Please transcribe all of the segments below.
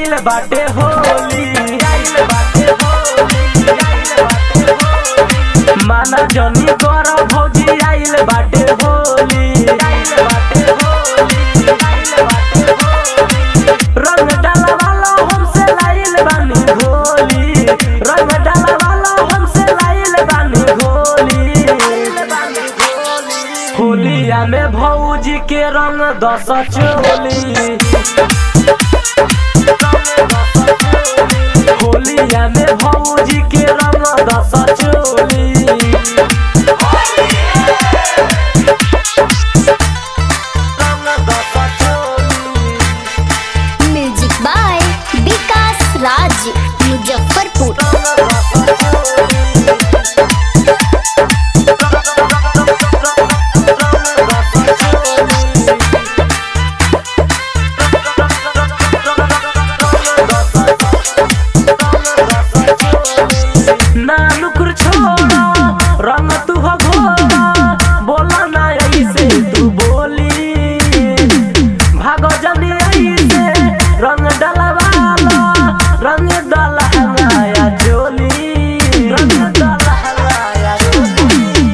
आइल बाटे होली आइल बाटे होली आइल बाटे होली माना जनी कर भौजी आइल बाटे होली आइल बाटे होली आइल बाटे होली रंग डाला वाला हमसे लाइल बानी होली रंग डाला वाला हमसे लाइल बानी होली आइल बानी होली होलिया में भौजी के रंग दस चोली होलिया में भौजी के रंग दस चोली रंग दस चोली म्यूजिक बाय विकास राज मुजफ्फरपुर ना नुकुर छोड़ा रंग तू हो घोड़ा बोला ना ऐसे तू बोली भागो जनी ऐसे रंग डलवाला रंग डलहलाया चोली रंग डलहलाया चोली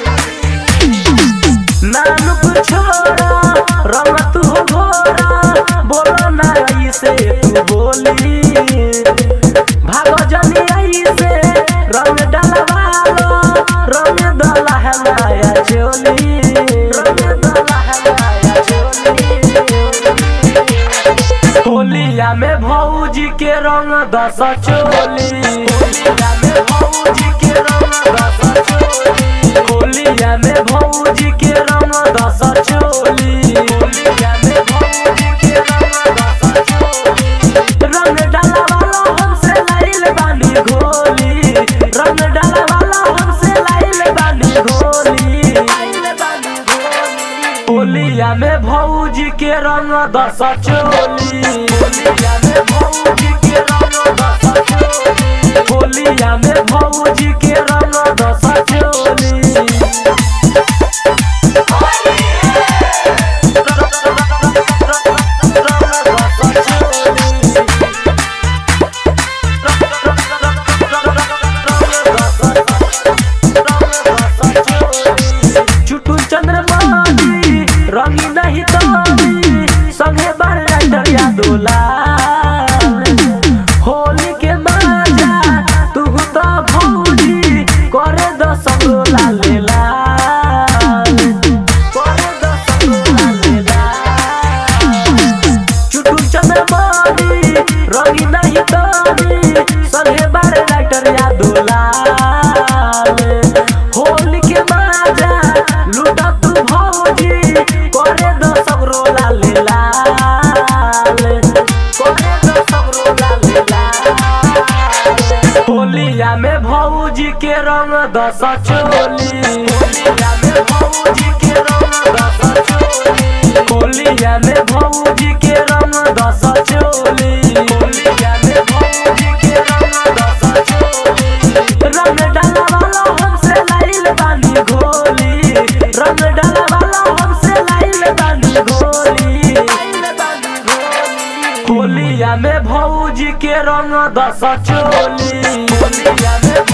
नानुक छोड़ा रंग तू हो घोड़ा बोलो ना ऐसे तू बोली भागो जनी ऐसे रंग डलवालो रंग डला है माया चोली रंग डला है माया चोली होलिया में भौजी के रंग दस चोली होलिया में भौजी के रंग दस चोली होलिया में भौजी के रंग दस चोली होलिया में भौजी के रंग दस चोली रंग डाला वाला हमसे लाइल बानी घोली रंग डाला वाला हमसे लाइल बानी घोली लाइल बानी घोली होलिया में भौजी के रंग दस चोली होलिया में भौजी के रंग दस चोली होलिया में भौजी के रंग दस चोली चुटू चंद्रमानी रंगी नहीं तानी संगे बड़े डरिया दोला होली के मजा तू तो भौजी करे दस गोला लेला करे दस गोला लेला चुटू चंद्रमानी रंगी नहीं तानी संगे बड़े डरिया दोला होली के मजा लूटा तू भौजी करे दो सब रोला लेला करे दो सब रोला लेला होलिया में भौजी के रंग दस चोली होलिया में भौजी के रंग दस चोली होलिया में भौजी के रंग दस चोली होलिया में भौजी के रंग दस चोली रंग डाला वाला हमसे लाइल बानी घोली रंग डाला वाला हमसे लाइल बानी घोली लाइल बानी घोली होलिया में भौजी के रंग दस चोली होलिया में